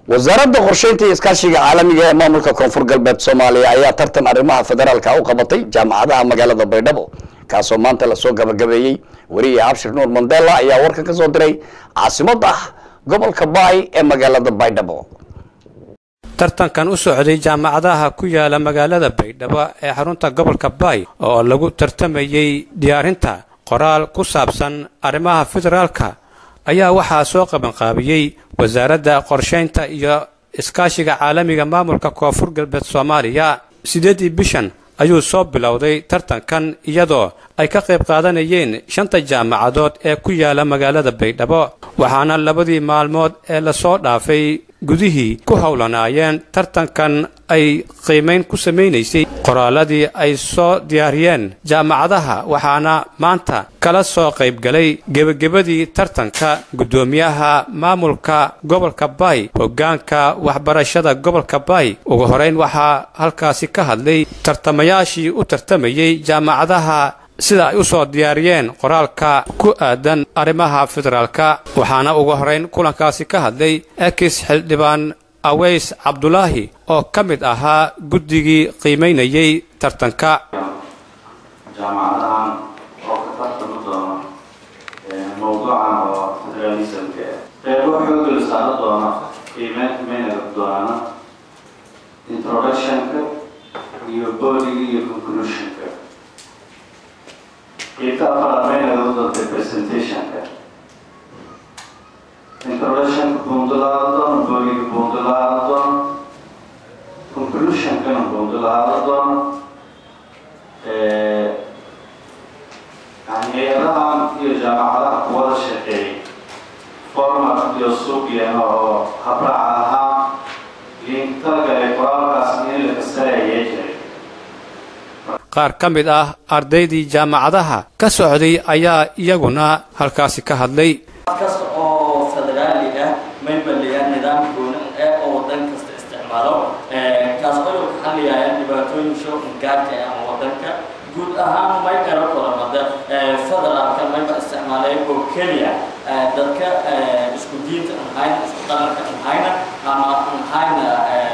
wasaaradda qorsheynta iyo iskaashiga caalamiga ee maamulka koonfur galbeed soomaaliya ayaa tartan arrimaha federaalka u qabatay jaamacadaha magaalada baydhabo kaasoo maanta lasoo gabagabeeyey weriye abshir nuur mandela ayaa warkan ka soo diray caasimadda gobolka baay ee magaalada baydhabo tartankan u socday jaamacadaha ku yaala magaalada baydhabo ee xarunta gobolka baay oo lagu tartamayey diyaarinta qoraal ku saabsan arrimaha federaalka ayaa waxaa soo qabanqaabiyey wasaaradda qorshaynta iyo iskaashiga caalamiga maamulka koonfur galbeed soomaaliya siddeeddii bishan ayuu soo bilowday tartankan iyadoo ay ka qayb qaadanayeen shanta jaamacadood ee ku yaala magaalada baydhabo waxaana labadii maalmood ee lasoo dhaafay gudihii ku howlanaayeen tartankan ay qiimayn ku samaynaysay qoraalladii ay soo diyaariyeen jaamacadaha waxaana maanta kala soo qaybgalay gebagebadii tartanka guddoomiyaha maamulka gobolka baay hoggaanka waxbarashada gobolka baay ugu horayn waxaa halkaasi ka hadlay tartamayaashii u tartamayey jaamacadaha sida ay u soo diyaariyeen qoraalka ku aadan arrimaha federaalka waxaana ugu horayn kulankaasi ka hadlay ekis xildhibaan aweys cabdulaahi oo ka mid ahaa guddigii qiimaynayey tartanka jaamacadahan oo ka tartami doona mawduucan oo federalismka qeybo xooga la saaro doona qiimeynta maynaga doonana introductionka iyo bodiga iyo conclusionka qeybta afaraad maynaga doonta presentationka introductionka buundalaada doona bodiga buundalaada doona conclusionkana buundalaada doona hay-adahan iyo jaamacadaha kuwada shaqeeyay format iyo suuqyana oo habraaca ahaa liintalagale qoraalkaas in la kasarayay jiray qaar ka mid ah ardaydii jaamacadaha ka socday ayaa iyaguna halkaasi ka hadlay kasta oo federaali ah may baliya nidaam gooni ee oo wadan kasta isticmaalo kaas oo ka xaliyaya dhibaatooyin shooqin gaarka ah ama wadanka guud ahaan may ero kulamada federaalka mayba isticmaalay oo keliya dadka isku diinta ahayna isku dhaqanka ahayna ama ahayna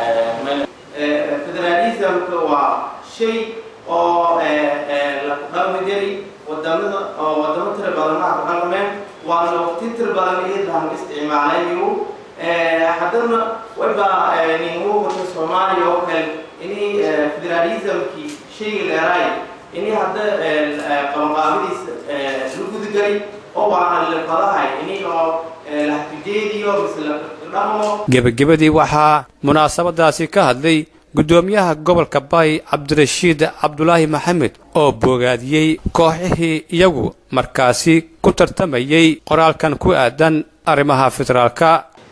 federalismka waa shay oo la ku dhaqmi jiray wadamada oo wadamo tira badanaha ku dhaqmeen waana waqti tira badan iyadan isticmaalayo haddana wayba ningu wata soomaaliya oo kale inay federalismkii shayga dheeraay inay hadda qabanqaabadiisa la gudagelay oo waana lafadahay inay oo lahtijeediyo mise la dhaqmo gebagabadii waxaa munaasabadaasi ka hadlay guddoomiyaha gobolka baay cabdirashiid cabdulaahi maxamed oo boogaadiyey kooxihii iyagu markaasi ku tartamayey qoraalkan ku aadan arrimaha federaalka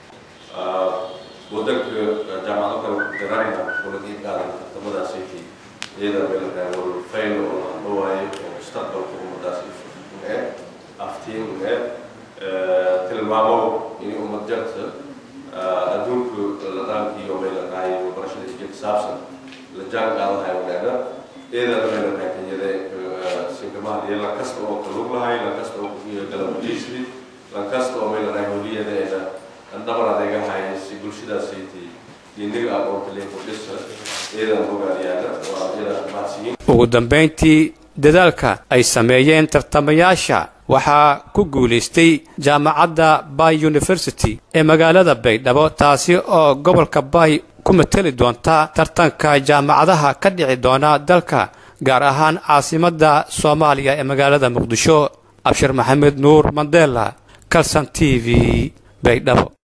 wadanka jaamacado kale garanayna walaga qaadan tartamadaasi iyada weelka warfayn oo la dhawaayo oo mustaqbalka ummadaasi ee aftiin ee tilmaamo in ummad jarta adduunku la dhaankii oo meel qaay barashada isjir saabsan la jaan qaadahay wanaagna iyada meel qaay tanyada sinkamaha iyo la kasta oo kalug lahay la kasta oo iyo galabdiisri la kasta oo meel qaay holiyadeeda dhabar adeegahay si bulshadaasaytii diiniga aqoonta lee kordhisa iyadan bogaadiyaana waa iyada mahadsiyin ugu dambayntii dadaalka ay sameeyeen tartamayaasha waxaa ku guulaystay jaamacadda bay university ee magaalada baydhabo taasi oo gobolka bay ku mateli doonta tartanka jaamacadaha ka dhici doona dalka gaar ahaan caasimadda soomaaliya ee magaalada muqdisho abshir maxamed nuur mandela calson t v baydhabo